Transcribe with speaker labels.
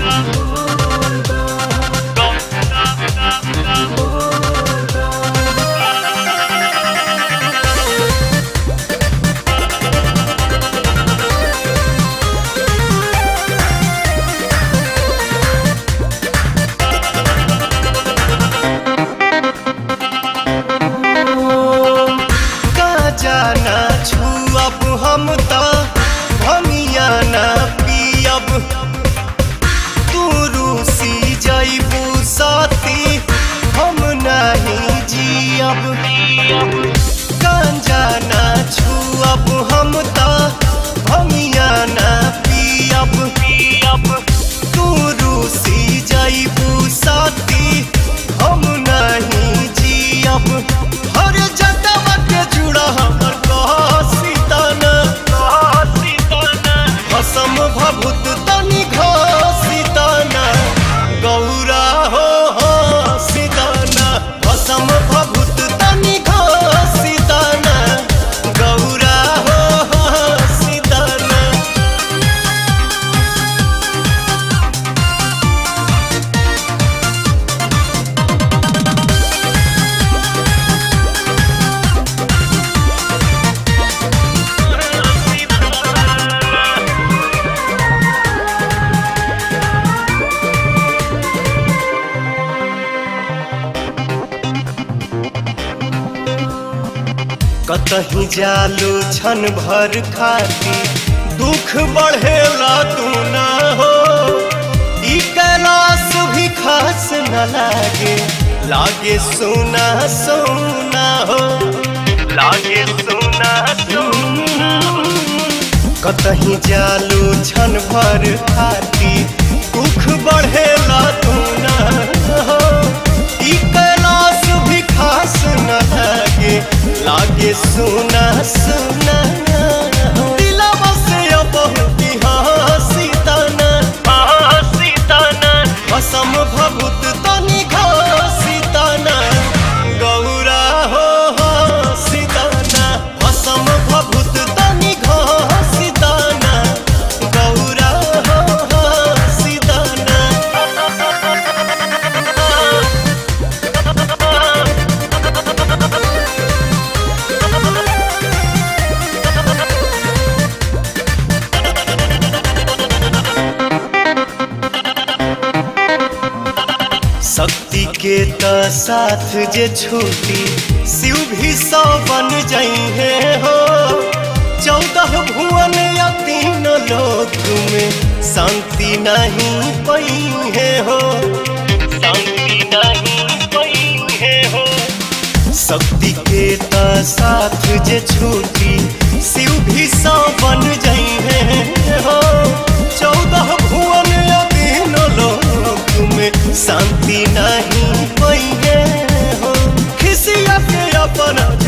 Speaker 1: का जाना छुअब हम त भमिया ना पियब तू रूसी जइबू साथी हम नहीं जियब गांजा ना छुअब हम त भमिया ना पियब पियब तू रूसी जइबू साथी हम नहीं जियब हर जटवा के जुड़ा हमर कहसीतन भसम भभूत तनि घसीतन गौरा हो हसीतन भसम भभूत तनि घसीतन गौरा हो हसीतन कतही जालू छन भर खाती दुख बढ़ेला तू ना हो ई कैलाश भी खास न लागे लागे सोना सोना हो लागे सोना सोना कतही जालू छन भर खाती दुख बढ़ेला तू ना हो ई कैलाश भी खास न लागे लागे सुना सुना दिलवा से बहुत हंसी तना हंसी तना असम भभूत तनि घसी तना गौरा हो हंसी तना असम भभूत तनि घसी तना गौरा हो हंसी तना शक्ति के त साथ जे छूटी शिव भी सौ बन जाइए हो चौदह भुवन या तीन लोक में शांति नहीं पई है हो शांति नहीं पई है हो शक्ति के त साथ जे छूटी शिव भी सौ बन जाइए हो चौदह भुवन या तीन लोक में शांति नहीं पई है हो खिसिया के अपन